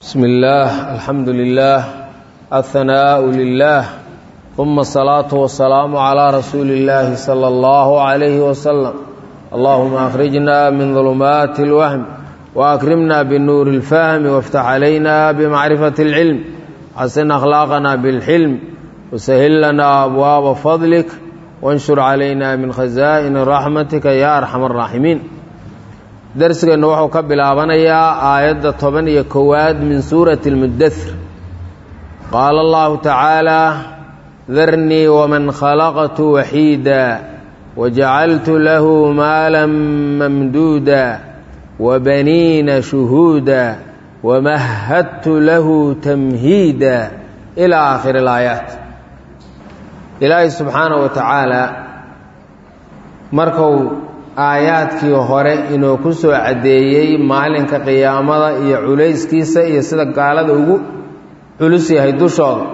بسم الله الحمد لله الثناء لله ثم الصلاة والسلام على رسول الله صلى الله عليه وسلم اللهم أخرجنا من ظلمات الوهم وأكرمنا بالنور الفهم وافتح علينا بمعرفة العلم حسن أخلاقنا بالحلم وسهل لنا أبواب فضلك وانشر علينا من خزائن رحمتك يا أرحم الراحمين darsigeennu wuxuu ka bilaabanayaa aayadda toban iyo kowaad min suurati اlmudathir qaala allahu tacaala darnii waman khalaqtu waxiida wajacaltu lahu maala mamduuda wabaniina shuhuuda wamahadtu lahu tamhiida ilaa aakhiri اlaayaat ilaahay subxaanaه wa tacaala marku aayaadkii hore inuu ku soo caddeeyey maalinka qiyaamada iyo culayskiisa iyo sida gaalada ugu culus yahay dushooda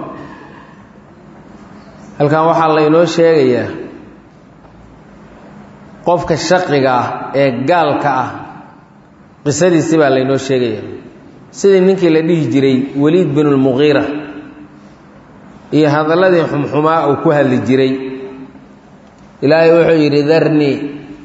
halkan waxaa laynoo sheegayaa qofka shaqiga ah ee gaalka ah qisadiisi baa laynoo sheegayaa sidii ninkii la dhihi jiray weliid binulmuqiira iyo hadalladii xumxumaa uu ku hadli jiray ilaahay wuxuu yidhi darnii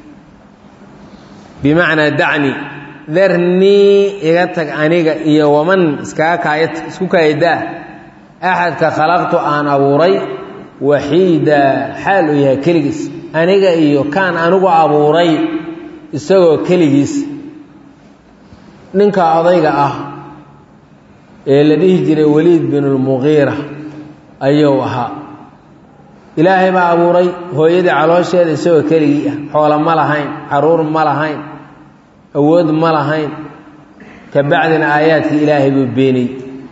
bimacnaa dacni darnii iga tag aniga iyo waman iskaga kaaya isku kaayadaa axadka khalaqtu aan abuuray waxiida xaal uu yahay keligiis aniga iyo kaan anigu abuuray isagoo keligiis ninka odayga ah ee la dhihi jiray weliid binulmuqiira ayuu ahaa ilaahay baa abuuray hooyadii caloosheeda isagoo keligii ah xoolo ma lahayn caruur ma lahayn awood ma lahayn ka bacdina aayaadkii ilaahay buu beeniyey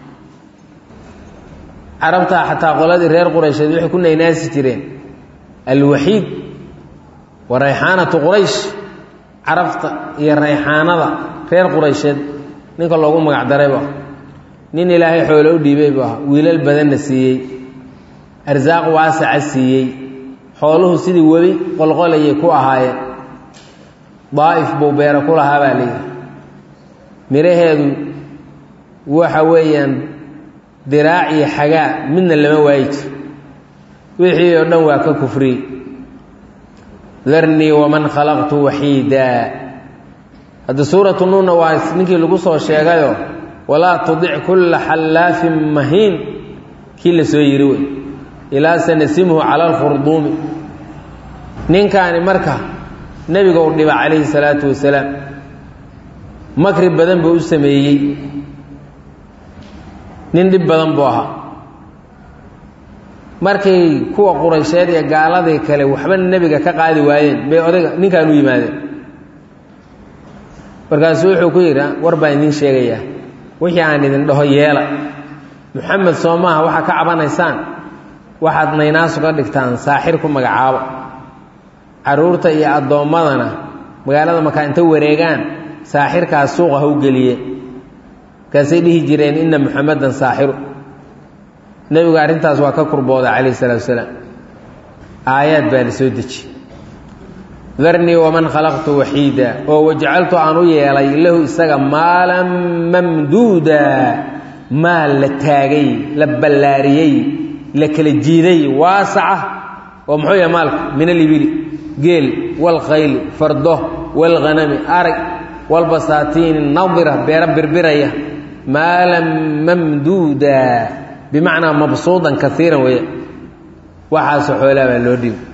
carabtaa xataa qoladii reer quraysheed waxay ku naynaasi jireen alwaxiid wa rayxaanatu quraysh carabta iyo rayxaanada reer quraysheed ninka loogu magac daraybu ah nin ilaahay xoolo u dhiibay buu ahaa wiilal badanna siiyey arsaaq waasaca siiyey xooluhu sidii webi qolqolayay ku ahaayeen daa'if buu beero ku lahaa baa layidhi midhaheedu waxa weeyaan diraac iyo xagaa midna lama waayi jir wixii oo dhan waa ka kufriyey darnii waman khalaqtu waxiida hadda suuratu nuunna waa ninkii lagu soo sheegayo walaa tudic kulla xallaafin mahiin kii la soo yiri wey ilaa sanasimhu cala alkhurduumi ninkaani marka nebiga u dhiba calayhi salaatu wasalaam makri badan buu u sameeyey nin dhib badan buu ahaa markay kuwa quraysheed iyo gaaladii kale waxba nebiga ka qaadi waayeen bay odayga ninkaan u yimaadeen markaasuu wuxuu ku yidhi war baan idiin sheegayaa wixii aan idin dhaho yeela muxamed soo maaha waxaa ka cabanaysaan waxaad naynaasu ka dhigtaan saaxir ku magacaabo carruurta iyo addoommadana magaalada markaa inta wareegaan saaxirkaas suuqa ha u geliye markaasay dhihi jireen inna muxamedan saaxiru nebigu arrintaas waa ka kurbooda calayh isalaatu wasalaam aayaad baa la soo deji darnii waman khalaqtu waxiida oo wajacaltu aan u yeelay lahu isaga maalan mamduuda maal la taagay la ballaariyey la kala jiiday waasaca oo muxuu yahay maalku min alibili geel walkhayli fardo walghanami arag walbasaatiini nadira beero birbiraya maalan mamduuda bimacnaa mabsuudan kaiiran weeye waxaasoo xoolaa baa loo dhibi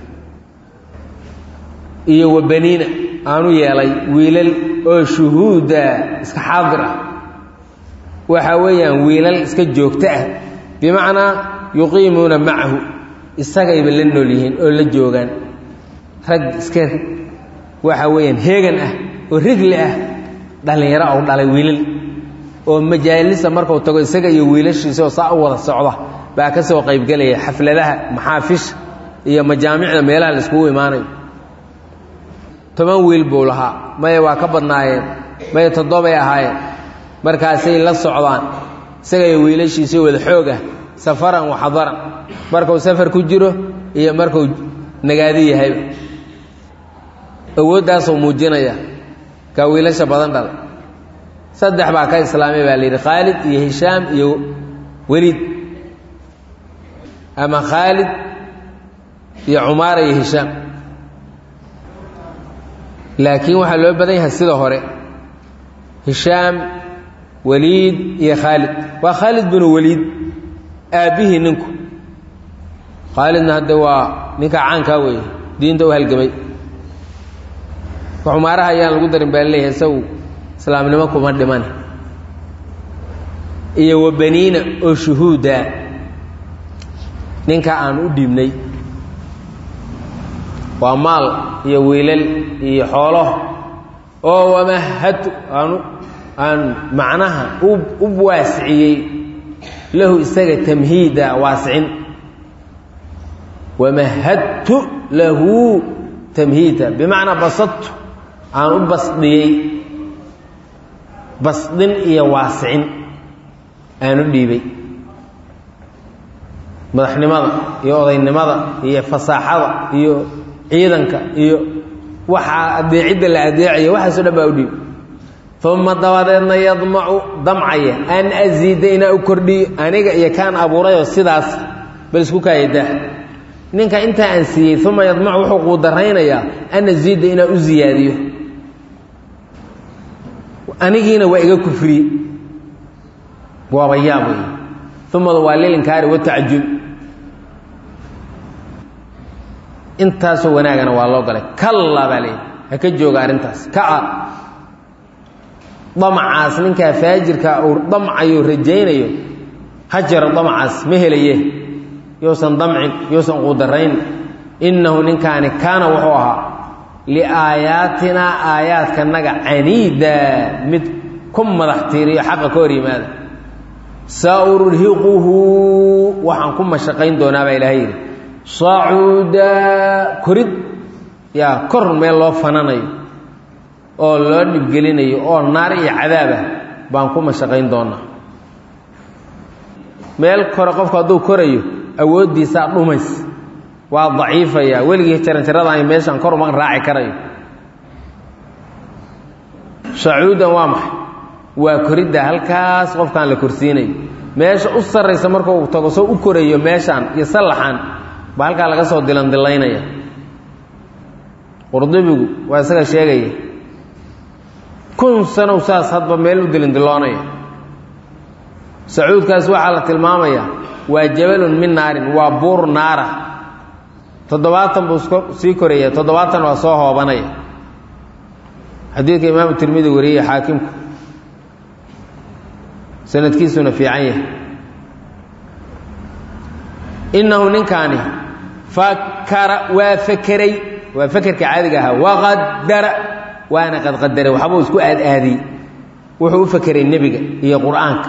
iyo wabaniina aanu yeelay wiilal oo shuhuuda iska xaadir ah waxa weeyaan wiilal iska joogto ah bimacnaa yuqiimuuna macahu isagayba la nool yihiin oo la joogaan rag iska waxa weeyaan heegan ah oo rigli ah dhallinyaro ou dhalay wiilal oo majaalisa markuu tago isaga iyo wiilashiisa oo saa u wada socda baa ka soo qaybgelaya xafladaha maxaafisha iyo majaamicda meelaha la iskugu imaanayo toban wiil buu lahaa maya waa ka badnaayeen maya toddobay ahaayeen markaasay la socdaan isaga iyo wiilashiisa wada xoog ah safaran waxadaran markuu safar ku jiro iyo markuu nagaadi yahayba awooddaasuu muujinaya kaa wiilasha badan dhalay saddex baa ka islaamay baa la yidhi khaalid iyo hishaam iyo weliid ama khaalid iyo cumaara iyo hishaam laakiin waxaa loo badan yahay sida hore hishaam weliid iyo khaalid waa khaalid binu weliid aabbihii ninku khaalidna hadde waa ninka caankaa weeye diinta u halgamay cumaaraha ayaan lagu darin baa leeyahay isagu islaamnimo kuma dhiman iyo wa baniina oo shuhuuda ninka aan u dhiibnay waa maal iyo wiilal iyo xoolo oo wamahadtu aanu aan macnaha u waasiciyey lahu isaga tamhiida waasicin wamahadtu lahu tamhiida bimacnaa basadtu aan u basdhiyey basdin iyo waasicin aan u dhiibay madaxnimada iyo odaynimada iyo fasaaxada iyo ciidanka iyo waxaa adeecidda la adeecayo waxaaso dhan baa u dhiib uma dabadeedna yadmacu damcaya an asiida inaa u kordhiyo aniga iyo kaan abuurayoo sidaas bal isku kaayadaa ninka intaa aan siiyey uma yadmacu wuxuu quudaraynayaa an asiida inaa u ziyaadiyo anigiina waa iga kufriye waaba yaab wey umada waa lilinkaari watacjub intaasoo wanaagana waa loo galay kalla baa leeyahy ha ka jooga arrintaas kaa damacaas ninkaa faajirka uu damcayo rajaynayo ha jaro damacaas ma helaye yousan damcin yousan quudarayn innahu ninkaani kaana wuxuu ahaa liaayaatinaa aayaadkanaga caniida mid ku madax tiiriyo xaqa ka hor yimaada saurhiquhu waxaan ku mashaqayn doonaa baa ilaahay yidhi sacuuda korid yaa kor meel loo fananayo oo loo dhibgelinayo oo naar iyo cadaabah baan ku mashaqayn doonaa meel kore qofku hadduu korayo awooddiisaa dhumays waa daciifaya weligii jaranjaradaani meeshaan kor uma raaci karayo sacuudan waa maxay waa koridda halkaas qofkaan la korsiinayo meesha u sarraysa markuu tago soo u korayo meeshaan iyo sallaxaan baa halkaa laga soo dilandilaynaya qurdubigu waa isaga sheegaya kun sanow saas hadba meel u dilindiloonaya sacuudkaas waxaa la tilmaamayaa waa jabalun min naarin waa buur naara toddobaatan buu sii koraya toddobaatan waa soo hoobanaya xadiidka imaamu tirmidi wariyey xaakimku sanadkiisuna fiican yahay innahu ninkaani fakara waa fakeray waa fakerka caadiga ahaa waqadara waana qadqadaray waxbuu isku aadaadiyey wuxuu u fakeray nebiga iyo qur-aanka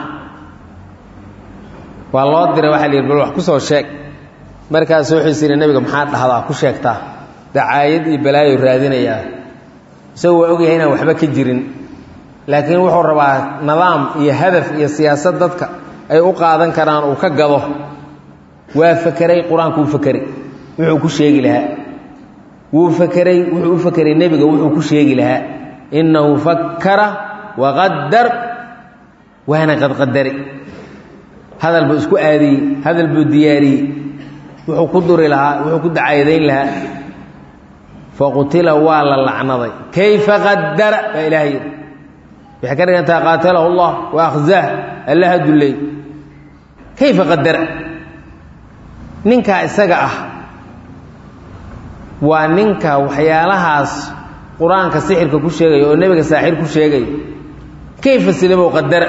waa loo diray waxaa la yidhi bal wax ku soo sheeg markaasu wuxuu siri nebiga maxaa dhahdaa ku sheegtaa dacaayad iyo balaayo raadinayaa isagu waa ogyahay inaan waxba ka jirin laakiin wuxuu rabaa nidaam iyo hadaf iyo siyaasad dadka ay u qaadan karaan uu ka gado waa fakeray qur-aanku u fakeray wuxuu ku sheegi lahaa wuu fakeray wuxuu u fakeray nebiga wuxuu ku sheegi lahaa innahu fakkara waqadar waana qadqadari hadal buu isku aadiyey hadal buu diyaariyey wuxuu ku duri lahaa wuxuu ku dacaayadayn lahaa faqutila waa la lacnaday kayfa qadara baa ilaah yidhi waxay ka dhigantaha qaatalahu allah wa akhzaah allaha dulley kayfa qadara ninkaa isaga ah waa ninka waxyaalahaas qur-aanka sixirka ku sheegaya oo nebiga saaxir ku sheegaya kayfa sidabow qadara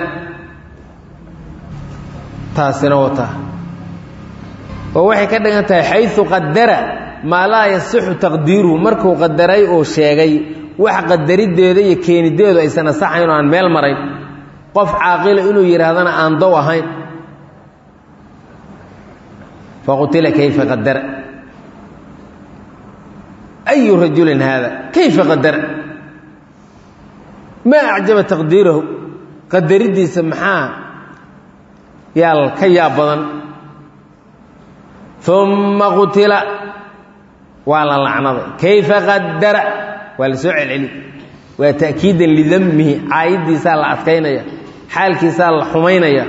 taasina wataa oo waxay ka dhigan tahay xayu qadara maa laa yasixu taqdiiruhu markuu qadaray oo sheegay wax qadariddeeda iyo keenideedu aysan asaxayn oo aan meel marayn qof caaqila inuu yidhaahdana aan dow ahayn faqutila kayfa qadara ayu rajulin haada kayfa qadara maa acjaba taqdiirahu qadariddiisa maxaa yaal ka yaab badan uma qutila waa la lacnaday kayfa qadara waa la soo celceli waa ta'kiidan lidammihi caayiddiisaa la adkaynaya xaalkiisaa la xumaynaya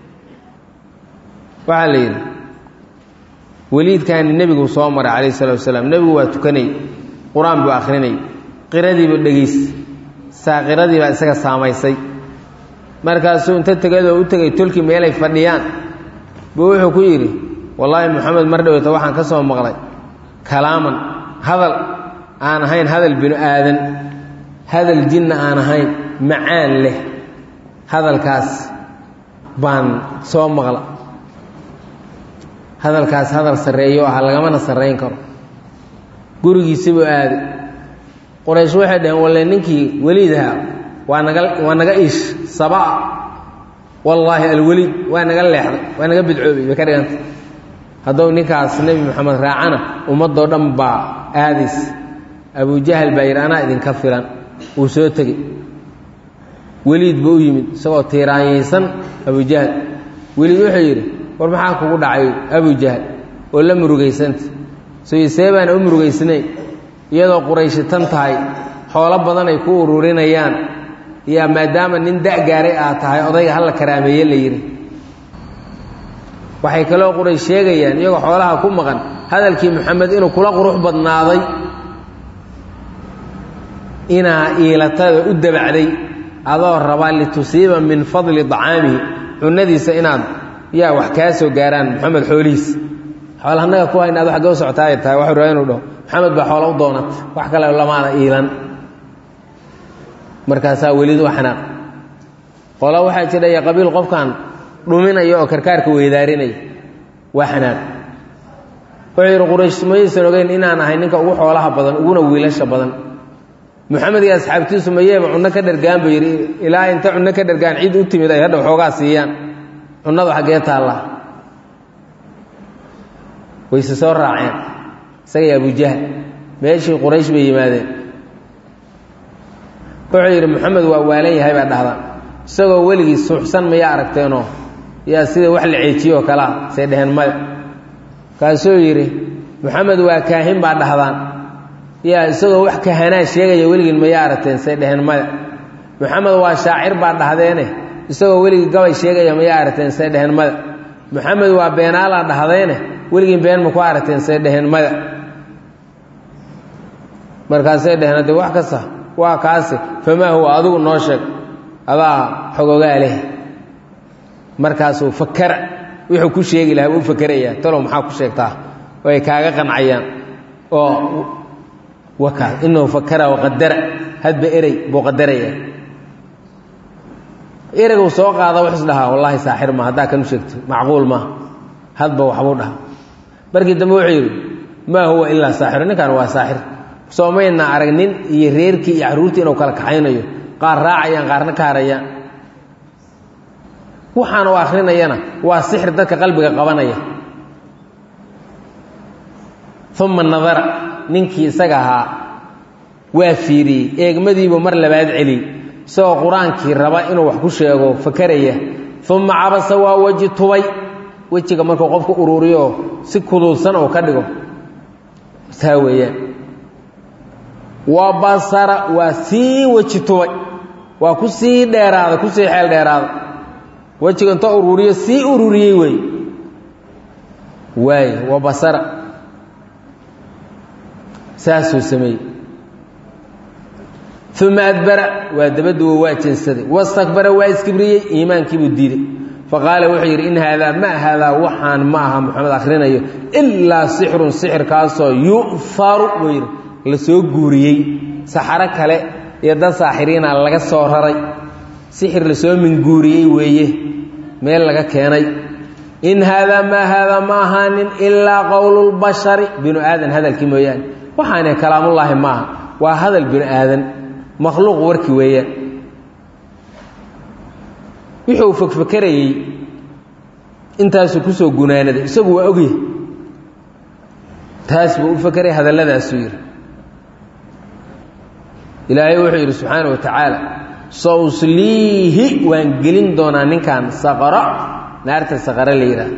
waxaa la yidhi weliidkaani nebigu soo maray calayh salatu wasalaam nebigu waa tukanayy qur-aan buu akhrinayy qiradiibuu dhegays saa qiradii baa isaga saamaysay markaasuu inta tegadoo u tegay tolkii meelay fadhiyaan buu wuxuu ku yidhi wallaahi moxamed mar dhoweyta waxaan ka soo maqlay kalaaman hadal aan ahayn hadal binu aadan hadal jinna aan ahayn macaan leh hadalkaas baan soo maqla hadalkaas hadal sarreeyo aha lagamana sarrayn karo gurigiisibuu aaday qoraysh waxay dhaheen walle ninkii weliidaha waa naga waa naga iish sabaa wallaahi alweliid waa naga leexday waa naga bidcoobay bay ka dhiganta haddou ninkaas nebi moxamed raacana ummadoo dhan baa aadays abujahal baa yidhi anaa idinka filan wuu soo tegey weliid buu u yimid isagoo tiiraanyaysan abujahal weliid wuxuu yidhi war maxaa kugu dhacay abujahal oo la murugaysanta soyisee baana u murugaysnayn iyadoo qurayshi tan tahay xoolo badan ay ku ururinayaan yaa maadaama nin da' gaaray aad tahay odayga halla karaameeye la yidhi waxay kaloo quraysh sheegayaan iyagoo xoolaha ku maqan hadalkii moxamed inuu kula qurux badnaaday inaa iilatada u dabacday adoo rabaa litusiiba min fadli dacaamihi cunadiisa inaad yaa wax kaa soo gaaraan moxamed xoolihiisa xoola annaga ku hayna ad xaggee u socotaay tahay waxuu rabaa inuu dhaho moxamed baa xoola u doonata wax kale lamaana iilan markaasaa welid u xanaaq qola waxaa jidhaya qabiil qofkan dhuminaya oo karkaarka weydaarinaya waa xanaaq wuxuu yidhi quraysh mayaysan ogeyn inaan ahay ninka ugu xoolaha badan uguna wiilasha badan moxamed iyo asxaabtiisu mayeeba cunno ka dhargaan buu yidhi ilaa inta cunno ka dhargaan cid u timid ay hadha waxoogaa siiyaan cunnadu xaggee taallaa wayse soo raaceen isagay abujahal meeshii quraysh bay yimaadeen wuxuu yidhi moxamed waa waalan yahay baa dhahdaan isagoo weligii suuxsan mayaa aragteenoo yaa sida wax la ceejiyoo kalea say dheheen maya kaasuu yidhi moxamed waa kaahin baa dhahdaan yaa isagoo wax kahanaa sheegaya weligiin mayaa aragteen say dheheen maya moxamed waa shaacir baa dhahdeene isagoo weligii gabay sheegaya mayaa aragteen say dheheen maya moxamed waa beenaalaa dhahdeene weligiin been ma ku aragteen say dheheen maya markaasay dheheen haddee wax kasta waa kaasi famaa huwa adigu noo sheeg adaa xogogaa leh markaasuu fakara wuxuu ku sheegi lahaa wuu fakerayaa talow maxaa ku sheegtaa oo ay kaaga qancayaan oo waka inahu fakara waqadara hadba erey buu qadaraya ereygu soo qaada wuxuu is dhahaa wallaahi saaxir ma haddaa kanu sheegto macquul ma hadba waxbuu dhaha markii dambe wuxuu yidhi maa huwa ilaa saaxiru ninkan waa saaxir soo mayna arag nin iyo reerkii iyo carruurtii inuu kala kaxaynayo qaar raacayaan qaarna ka harayaan waxaan u akhrinayana waa sixir dadka qalbiga qabanaya uma nadara ninkii isaga ahaa waa fiiriyey eegmadiibuu mar labaad celiyey isagoo qur-aankii raba inuu wax ku sheego fakaraya uma cabasa waa weji tubay wejiga markuu qofku uruuriyo oo si kuduudsan oo ka dhigo taa weeyaan wa basara waa sii weji tubay waa ku sii dheeraada ku sii xeel dheeraada wejiga inta uruuriyo sii ururiyey wey waay wa basara saasuu sameeyey uma adbara waa dabaduwa waa jeensaday wastakbara waa iskibriyey iimaankiibuu diiday faqaala wuxuu yidhi in haadaa ma haadaa waxaan ma aha moxamed akhrinayo ilaa sixrun sixirkaasoo yu'faru buu yidhi la soo guuriyey saxaro kale iyo dad saaxiriina laga soo raray sixir lasoo minguuriyey weeye meel laga keenay in haadaa maa haadaa ma ahaanin ilaa qowlulbashari binu aadan hadalkii mooyaane waxaane kalaamullaahi maaha waa hadal binu aadan makhluuq warki weeyaan wuxuu fogfakarayey intaasuu kusoo gunaanaday isagu waa ogyahy taas buu u fakeray hadalladaasuu yidhi ilaahay wuxuu yidhi subxaana wa tacaala sawsliihi waan gelin doonaa ninkan saqaro naarta saqaro la yidhaah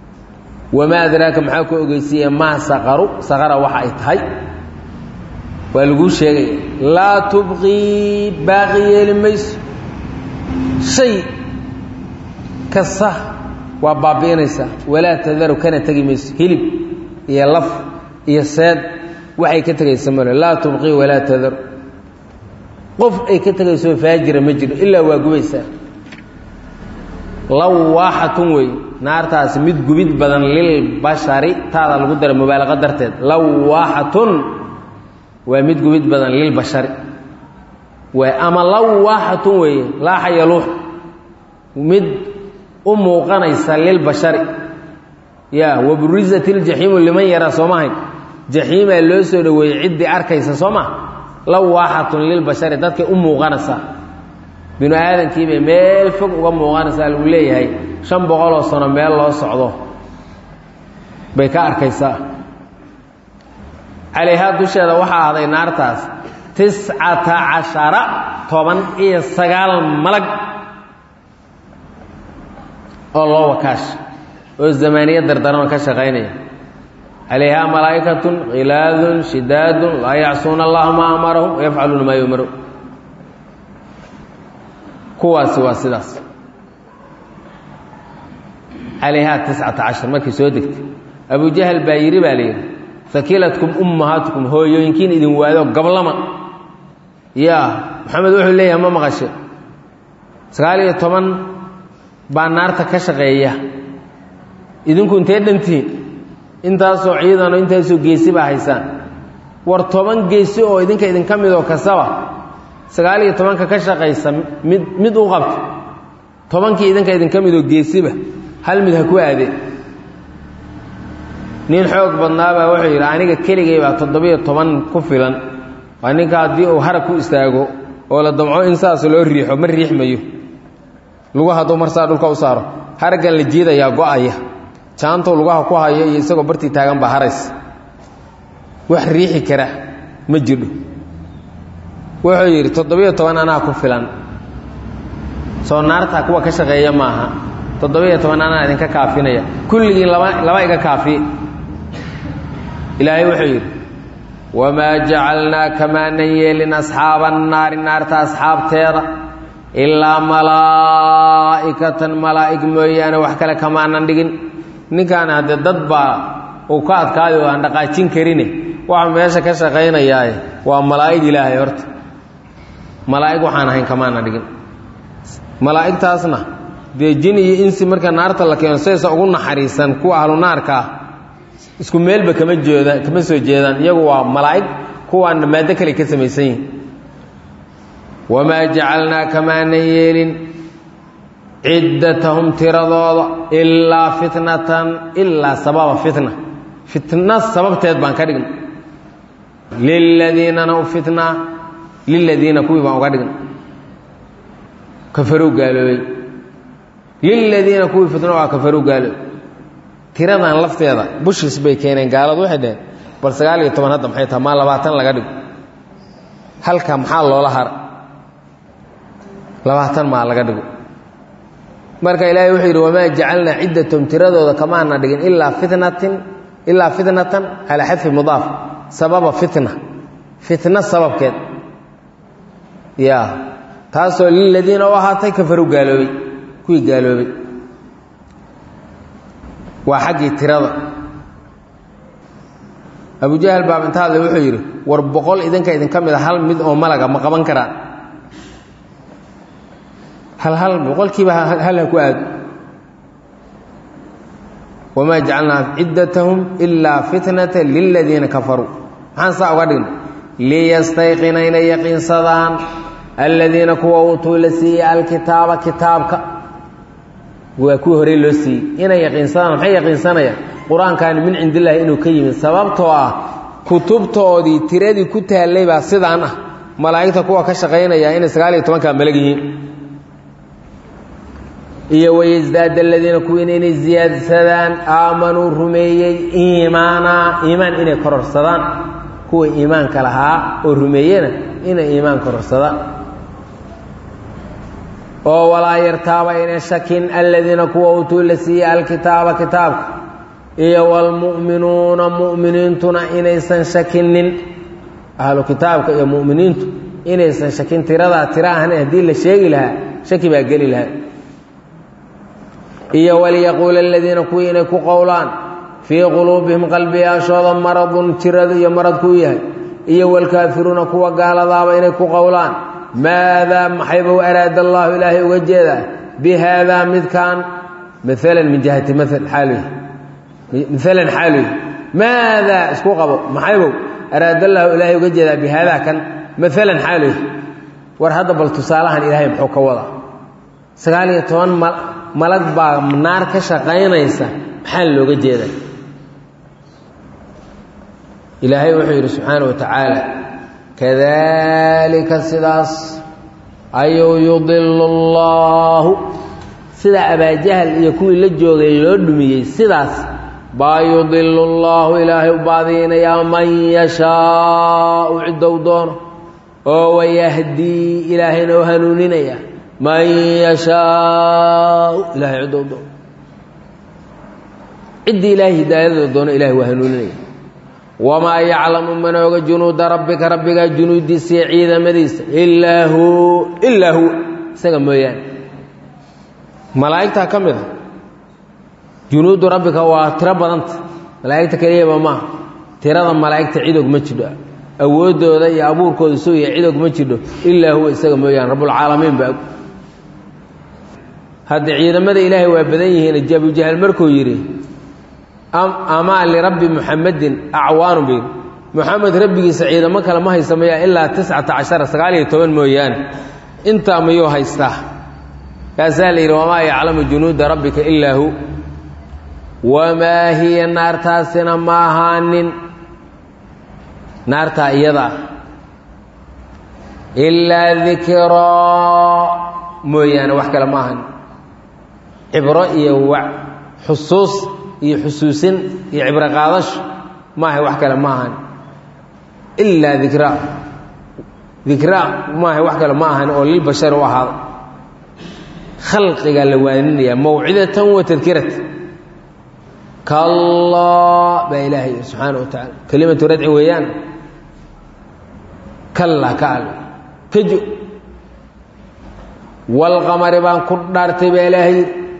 wamaa adraaka maxaa ku ogeysiiye maa saqaru saqara waxa ay tahay waa laguu sheegaya laa tubqii baaqi yeeli mayso shay kasta waa baabi'inaysaa walaa tadaru kana tegi mayso hilib iyo laf iyo seed waxay ka tegaysa male laa tubqii walaa tadaru qof ay ka tegayso faajira ma jiro ilaa waa gubaysaa lawaaxatun wey naartaasi mid gubid badan lilbashari taada lagu dara mubaalaqa darteed lawaaxatun waa mid gubid badan lilbashari waay ama lawaaxatun weeye laaxa yaluux mid u muuqanaysa lilbashari ya waburizat iljaxiimu liman yaraa soo mahayn jaxiimaa loo soo dhoweeyey ciddii arkaysa soo ma lawaaxatun lilbashari dadkay u muuqanaysaa binu aadamkiibay meel fog uga muuqanaysaa lagu leeyahay shan boqoloo sano meel loo socdo bay ka arkaysaa calayhaa dusheeda waxaa ahday naartaas tiscata cashara toban iyo sagaal malag oo loo wakaash oo zamaaniye dardaranoo ka shaqaynaya calayhaa malaa'ikatun khilaadun shidaadun laa yacsuuna allaha maa amarahum wayafcaluuna maa yumaru kuwaasi waa sidaas calayhaa tiscata cashar markay soo degtay abujahal baa yidhi baa la yidhi sakiilatkum ummahaatukum hooyooyinkiin idin waado gablama yaa maxamed wuxuu leeyahay ma maqashe sagaal iyo toban baa naarta ka shaqeeya idinku intee dhantihiin intaasoo ciidano intaasoo geesi baa haysaan war toban geesi oo idinka idinka midoo kastaba sagaal iyo tobanka ka shaqaysa mid mid u qabto tobankii idinka idinka midoo geesiba hal mid ha ku aadeen nin xoog badnaabaa wuxuu yidhi aniga keligay baa toddobiyo toban ku filan waa ninka haddii uu harag ku istaago oo la damco in saas loo riixo ma riixmayo lugu hadduu marsaa dhulka u saaro haraggan la jiidayaa go-aya jaantou lugaha ku hayo iyo isagoo bartii taagan baa harays wax riixi kara ma jirdho wuxuu yidhi toddobiyo toban anaa ku filan soo naarta kuwa ka shaqeeya maaha toddobiyo toban anaa idinka kaafinaya kulligiin laba laba iga kaafiye ilaahay wuxuu yidhi wamaa jacalnaa kamaanan yeelin asxaaba annaari naarta asxaabteeda ilaa malaa'ikatan malaa'ig mooyaane wax kale kamaanan dhigin ninkaana haddee dad baa uu ka adkaayo oo aan dhaqaajin karine waxa meesha ka shaqaynayaaye waa malaa'ig ilaahay horta malaa'ig waxaan ahayn kamaana dhigin malaa'igtaasna dee jin iyo insi marka naarta la keeno saysa ugu naxariisan kuwa ahlu naarka ah isku meelba kama jooda kama soo jeedaan iyagu waa malaa'ig kuwaana maaddo kale ka samaysan yihin wamaa jacalnaa kamaanan yeelin ciddatahum tiradooda ilaa fitnatan ilaa sababa fitna fitna sababteed baan ka dhigna liladiinana u fitnaa liladiina kuwii baan uga dhigna kafarow gaaloobay liladiina kuwii fitno waa kafarow gaaloobay tiradan lafteeda bushis bay keeneen gaaladu waxay dhaheen bal sagaal iyo toban hadda maxay taha maa labaatan laga dhigo halka maxaa loola hara labaatan maa laga dhigo marka ilaahay wuxuu yidhi wamaa jacalnaa ciddatahum tiradooda kamaana dhigin ilaa fitnatin ilaa fitnatan calaa xadfi mudaaf sababa fitna fitna sababkeed ya taasoo liladiina u ahaatay kafaru gaaloobay kuwii gaaloobay waa xaggii tirada abujahal baab inta hadle wuxuu yidhi war boqol idinka idinka mid a hal mid oo malaga ma qaban karaan hal hal boqolkiiba hal ha ku aado wamaa jacalnaa ciddatahum ilaa fitnata liladiina kafaruu maxaan saa uga dhigna liyastayqina inay yaqiinsadaan aladiina kuwa uutuu la siiyey alkitaaba kitaabka waa kuwii horey loo siiyey inay yaqiinsadaan maxay yaqiinsanayaan qur-aankaani min cindillaahi inuu ka yimid sababtoo ah kutubtoodii tiradii ku taallay baa sidaan ah malaa'igta kuwa ka shaqaynaya inay sagaal iyo tobankaa malag yihiin iyo wayasdaada aladiina kuwiina inay ziyaadsadaan aamanuu rumeeyey iimaana iimaan inay kororsadaan kuwa iimaanka lahaa oo rumeeyena inay iimaan kororsadaan oo walaa yartaaba inay shakin aladiina kuwa utuu la siiyey alkitaaba kitaabka iyo waalmu'minuuna mu'miniintuna inaysan shakinin ahlu kitaabka iyo mu'miniintu inaysan shakin tiradaa tira ahan haddii la sheegi lahaa shaki baa geli lahaa iyo waliyaquula aladiina kuwii inay ku qowlaan fii quluubihim qalbiyaashooda maradun jirada iyo marad ku yahay iyo walkaafiruuna kuwa gaaladaaba inay ku qowlaan maadaa maxayba u araada allaahu ilaahay uga jeedaa bi haadaa midkaan maalan min jihati maal xaaluy maalan xaaluy maadaa isku qabo maxaybow araada allaahu ilaahay uga jeedaa bi haadaa kan maalan xaaluy war hadda bal tusaalahan ilaahay muxuu ka wadaa sagaal iyo toban ma malag baa naar ka shaqaynaysa maxaa looga jeedaa ilaahay wuxuu yidhi subxaana wa tacaala kadalika sidaas ayuu yudilu allaahu sidaa abaajahal iyo kuwii la joogay loo dhumiyey sidaas baa yudilu llaahu ilaahay u baadiinayaa man yashaau ciddou doono oo wayahdii ilaahayna u hanuuninaya man yashaau ilahay ciddou doono ciddii ilaahay hidaayadooda doono ilahay waa hanuuninaya wamaa yaclamu manooga junuuda rabbika rabbigaa junuudiisa iyo ciidamadiisa ilaa hu ilaa huwa isaga mooyaane malaa'igtaa ka mid a junuudu rabbika waa tiro badanta malaa'igta keliyaba maaha tirada malaa'igta cidog ma jidho awooddooda iyo abuurkooda sugaya cidog ma jidho ilaa huwa isaga mooyaane rabbulcaalamiin baa hadda ciidamada ilaahay waa badan yihiin jabujahal markuu yidhi amaa lirabbi muxamedin acwaanu bayr muxamed rabbigiisa ciidamo kale ma haysamaya ilaa tiscata cashara sagaal iyo toban mooyaane intaa mayuu haystaa kaasaa la yidhi wamaa yaclamu junuuda rabbika ilaa hu wamaa hiya naartaasina ma ahaanin naartaa iyadaa ilaa dikraa mooyaane wax kale ma ahanin cibro iyo wa xusuus iyo xusuusin iyo cibro qaadasho maaha wax kale ma ahan ilaa dikraa dikraa maaha wax kale ma ahan oo lilbashari u ahaada khalqigaa la waaninaya mawcidatan wa tadkirata kallaa baa ilaahay subxaana wa tacaala kelimatu radci weeyaan kallaa ka al kajo walqamari baan ku dhaartay baa ilaahay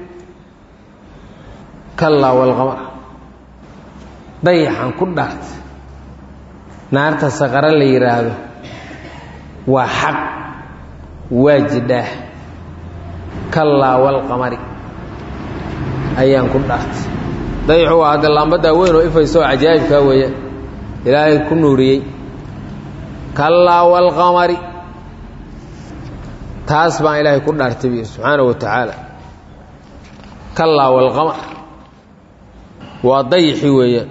kallaa walqamar dayaxan ku dhaartay naarta saqaro la yidhaahdo waa xaq waa jidhaah kallaa walqamari ayaan ku dhaartay dayaxu waa hadda laambaddaa weyn oo ifayso oo cajaa'ibkaa weeyaan ilaahay ku nuuriyey kallaa walqamari taas baan ilaahay ku dhaartay bi subxaana wa tacaala kallaa walqamar waa dayixi weeyaan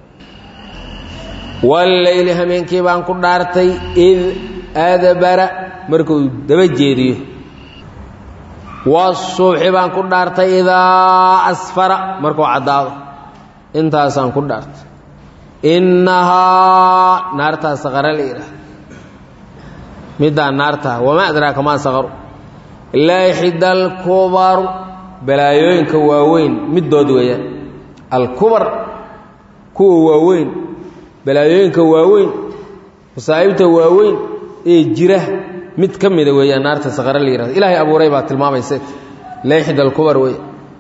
walleyli hameenkii baan ku dhaartay id adbara markuu daba jeediyo wasuubxi baan ku dhaartay idaa asfara markuu caddaado intaasaan ku dhaartay innahaa naartaa saqara la yidhaah middaa naartaa wamaa adraaka maa saqaru laaxida alkubaru balaayooyinka waaweyn middood weeyaan alkubar kuwa waaweyn balaayooyinka waaweyn masaa'ibta waaweyn ee jira mid ka mida weeyaan naarta saqare la yihahdo ilaahay abuuray baa tilmaamaysa leyxid alkubar wey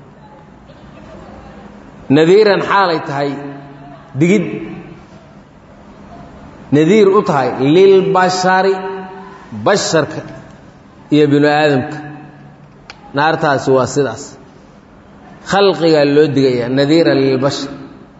nadiiran xaalay tahay digid nadiir u tahay lilbashari basharka iyo binu aadamka naartaasi waa sidaas khalqigaa loo digayaa nadiiran lilbashar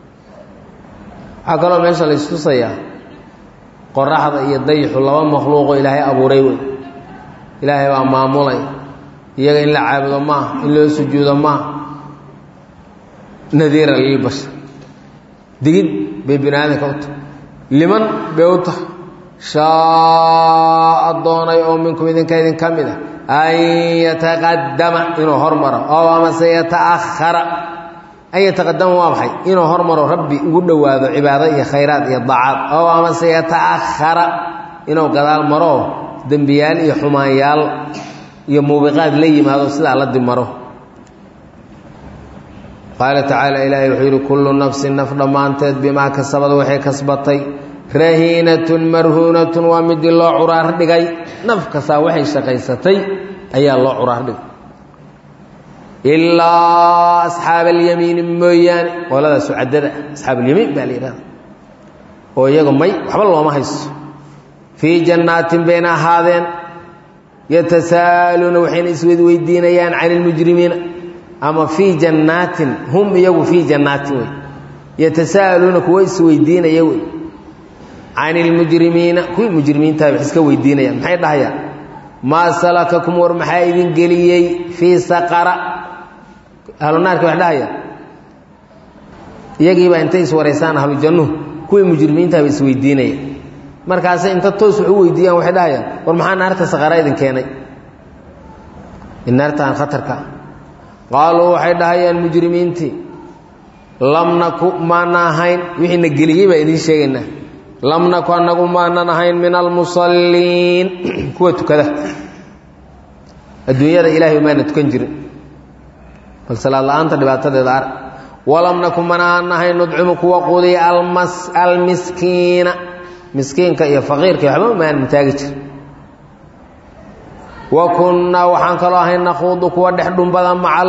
waxaa kaloo meesha la istusayaa qoraxda iyo dayixu laba makhluuqoo ilaahay abuuray wey ilaahay baa maamulay iyaga in la caabudo maaha in loo sujuudo maaha nadiiran lilbashar digid bay bini aadamka u tahay liman bay u tahay shaaa doonay oo minkum idinka idin ka mid a an yataqadama inuu hormaro oo amase yataahara an yataqadama waa maxay inuu hormaro rabbi ugu dhowaado cibaado iyo khayraad iyo dacaad oo amase yataahara inuu gadaal maro dembiyaal iyo xumaanyaal iyo muubiqaad la yimaado sidaa la dimaro qaala tacaala ilaahay wuxuu yidhi kullu nafsin naf dhammaanteed bimaa kasabad waxay kasbatay rahiinatun marhuunatun waa midii loo curaar dhigay naf kastaa waxay shaqaysatay ayaa loo curaar dhigay ilaa asxaab alyamiini mooyaane qolada sucadada asxaab alyamiin baa la yidhahda oo iyaga may waxba looma haysto fii jannaatin bayna ahaadeen yatasaaluuna waxayna iswedweydiinayaan can ilmujrimiina ama fii jannaatin hum iyagu fii jannaatin wey yatasaaluuna kuwa isweydiinaya wey can ilmujrimiina kuwii mujrimiintaha wax iska weydiinayaan maxay dhahayaan maa salakakum war maxaa idin geliyey fii saqara ahlunaarki wax dhahayaan iyagiibaa intay iswaraysaan ahlu jannuhu kuwii mujrimiintaha ba isweydiinaya markaase inta toos wax u weydiiyaan waxay dhahayaan war maxaa naarta saqara idin keenay naartaan khatarka qaaluu waxay dhahayaan mujrimiintii lam naku maana ahayn wixiina geliyey baa idiin sheegaynaa lam naku annagu maanan ahayn min almusalliin kuwa tukada adduunyada ilaahay maana tukan jirin bal salaad la-aanta dhibaatadeeda ar walam naku manaan ahayn nudcimu kuwa qudiya almiskiina miskiinka iyo faqiirka waxba maanan taagi jir wa kunnaa waxaan kaloo ahayn nakhuudu kuwa dhex dhumbada maca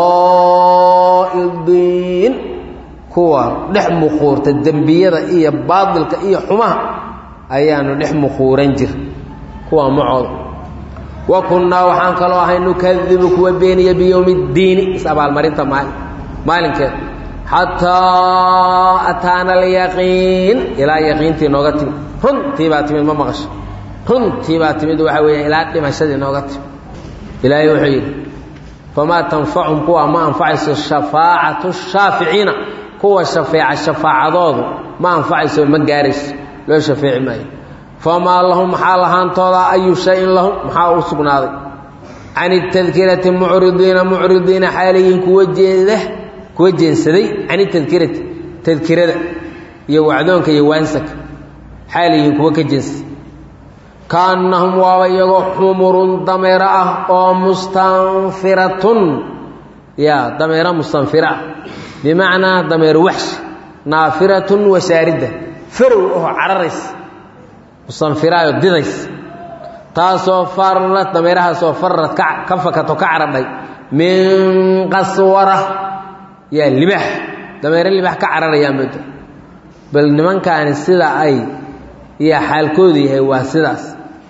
alkhaa'idiin kuwa dhex mukhuurta dembiyada iyo baadilka iyo xumaha ayaanu dhex mukhuuran jir kuwa macooda wa kunnaa waxaan kaloo ahay nukadibu kuwa beeniya biyowmi اddiini is-abaalmarinta maali maalinkeeda xataa ataana alyaqiin ilaa yaqiintii nooga timid runtii baa timid ma maqasho runtii baa timid waxaa weeya ilaa dhimashadii nooga timid ilaahay wuxuu yidhi famaa tanfachum kuwa ma anfacayso shafaacatu shaaficiina kuwa shafeeca shafaacadoodu ma anfacayso ma gaarayso loo shafeeci maayo famaa lahum maxaa lahaantooda ayu shayin lahum maxaa u sugnaaday can itadkirati mucridiina mucridiina xaalayihin kuwa jeeda kuwa jeensaday can itadkirati tadkirada iyo wacdoonka iyo waansaka xaalayihin kuwa ka jeensaday kaannahum waaba iyagoo xumurun dameero ah oo mustanfiratun ya dameero mustanfira ah bimacnaa dameero waxshi naafiratun washaaridda farow oo cararaysa mustanfiraayo didays taasoo farad dameerahaasoo farad ka fakato ka caradhay min qaswara yaa libaax dameero libaax ka cararayaa mooda bal nimankaani sida ay iyo xaalkoodu yahay waa sidaas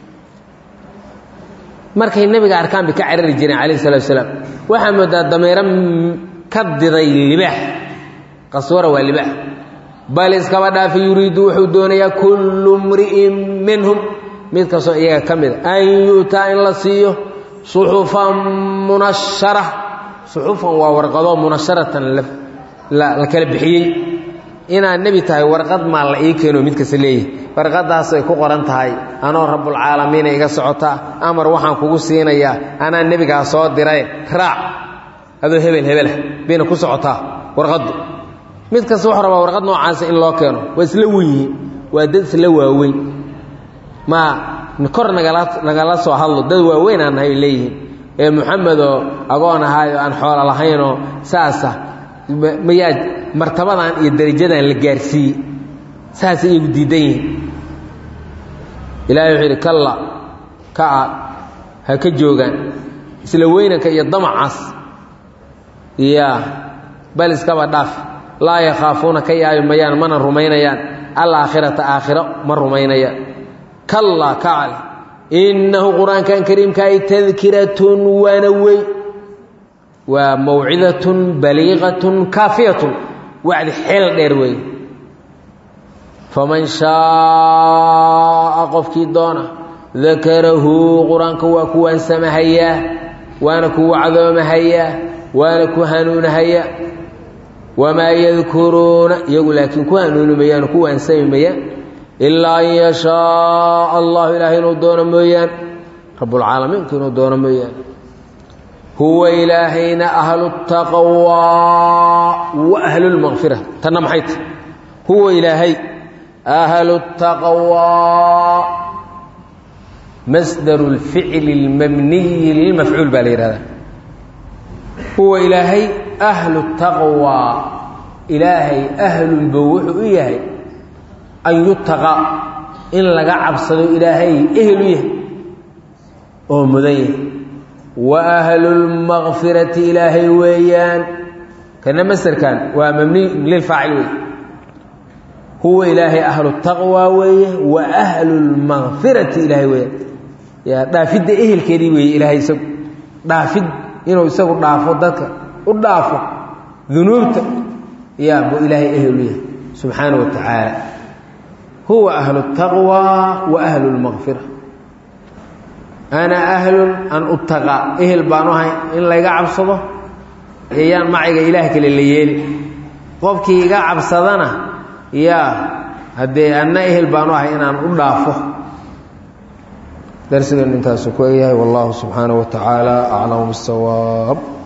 markay nebiga arkaan bay ka carari jireen calayh salatu salaam waxaa moodaa dameero ka diday libaax qaswara waa libaax bal iskaba dhaafi yuriidu wuxuu doonayaa kullu mri'in minhum mid kastoo iyaga ka mida an yu'taa in la siiyo suxufan munashara suxufan waa warqado munasharatan la kala bixiyey inaad nebi tahay warqad maa la ii keeno mid kasta leeyahay warqadaasay ku qoran tahay anoo rabbulcaalamiina iga socotaa amar waxaan kugu siinayaa anaa nebigaa soo diray raac adoo hebel hebelah bayna ku socotaa warqaddu mid kasta wuxuu rabaa warqad noocaasa in loo keeno waa isla wenyihiin waa dad isla waaweyn maa kor nagala nagala soo hadlo dad waaweyn aan nahay leeyihiin ee muxamedoo agoon ahaayo aan xoolo lahaynoo saasa mayaa martabadan iyo darajadan la gaarsiiyey saasay iyagu diidan yihiin ilaahay wuxuu yidhi kalla ka a ha ka joogaan isla weynanka iyo damacaas ya bal iskaba dhaaf laa yakhaafuuna ka yaabi mayaan mana rumaynayaan alaakhirata aakhiro ma rumaynayaan kallaa kacale innahu qur-aankan kariimka ay tadkiratun waana wey waa mawcidatun baliiqatun kaafiyatun wacdi xeel dheer weeye faman shaaa qofkii doona dakarahu qur-aanka waa ku waansamahayaa waana ku wacdoomahayaa waana ku hanuunahayaa wamaa yadkuruuna iyagu laakiin ku hanuuni mayaan ku waansami mayaan ilaa an yashaaa allahu ilaahay inuu doono mooyaan rabbulcaalamiinku inuu doono mooyaan huwa ilaahayna ahlu taqwaa wa ahlu lmaqfira tanna maxay tahy huwa ilaahay ahlu taqwaa masdaru lficli اlmabniyi lilmafcuul baa la yihahdaa huwa ilaahay ahlu taqwaa ilaahay ahlunba wuxuu u yahay an yutaqa in laga cabsado ilaahay ehelu yahay oo mudan yahay wa ahlulmaqfirati ilaahay weeyaan kana masarkan waa mabniy lilfaacil wey huwa ilaahay ahlu taqwa weeye wa ahlulmaqfirati ilaahay weeyaan yaa dhaafidda ehelkeedii weeye ilaahay isagu dhaafid inuu isagu dhaafo dadka u dhaafo dunuubta yaa buu ilaahay ehelu yahay subxaana wa tacaala huwa ahlu taqwa wa ahlu lmaqfira ana ahlun an utaqaa ehel baan u ahay in layga cabsado ayaan macayga ilaah kale la yeeli qofkii iga cabsadana yaa haddee anna ehel baan u ahay inaan u dhaafo darsigan intaasu ku egyahay wallahu subxaanaه wa tacaala aclam bاsawaab